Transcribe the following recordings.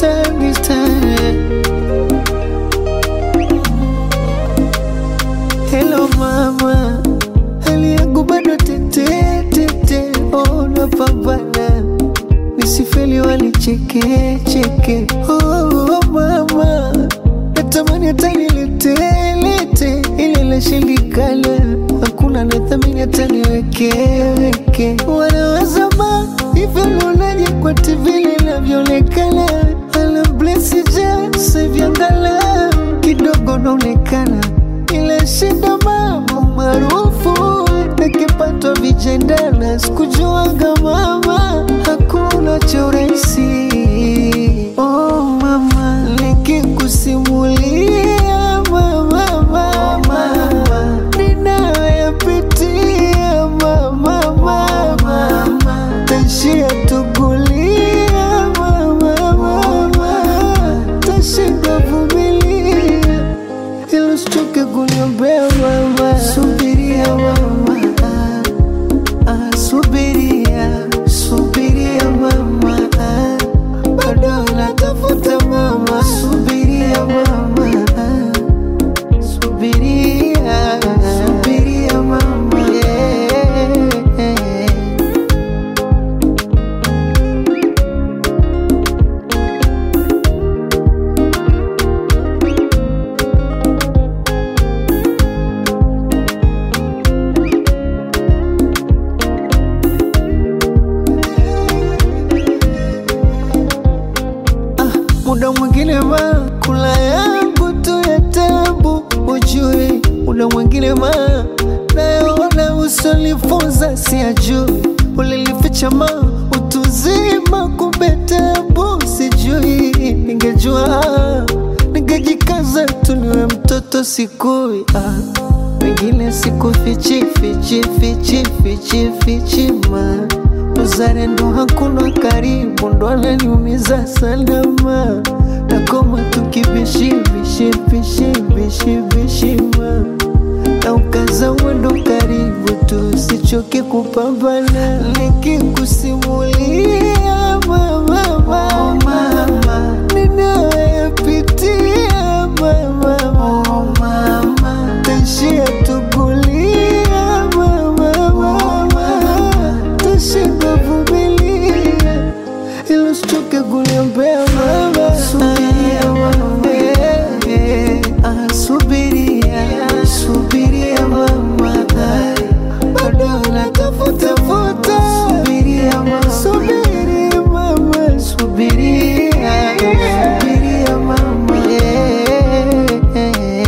time, this time. Hello mama, hali yangu bado tete tete, oh napambana nisifeli walicheke cheke. Oh mama, natamani hata nilete lete ile lashindikana, hakuna nathamini hata niweke weke. Wanaweza ma hivyo naonaje kwa TV linavyoonekana, ala blesi ja sevyangala kidogo naonekana ile shida mambo maarufu nikipatwa vijendana sikujuaga mama hakuna cha urahisi oh mama nikikusimulia mama mama ninayopitia mama mama taishia tugulia mama mama tashinda vumilia ilo sichoke kuniombea mama, subiria mama, ah, ah, subiria, subiria mama, ah, bado natafuta mama, subiria mama, ah, subiria, subiria mama, yeah. muda mwingine ma kula yangu tu ya tabu ujue muda mwingine ma nayoona usonifunza siajui ulilificha ma utuzima kumbe tabu sijui ningejua ningejikaza tu niwe mtoto sikui ah. wengine sikufichi fichi fichi fichi fichi ma uzalendo hakuna karibu, ndo ananiumiza salama, nakoma tukibishibishibishibishibishima na ukaza mwendo karibu tu, sichoke kupambana, nikikusimulia mama, mama, ninayopitia mama, mama, taishia tugulia mama, mama, tashinda vumilia, ilo sichoke kuniombea mama, subiria mama, eh, ah, subiria, subiria mama, ah, bado natafuta futa, subiria mama, subiria mama, subiria, subiria mama, eh, eh, eh.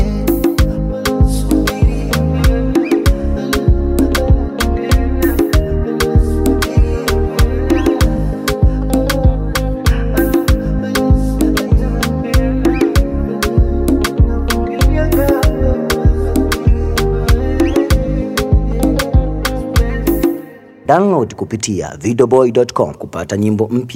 Download kupitia videoboy.com kupata nyimbo mpya.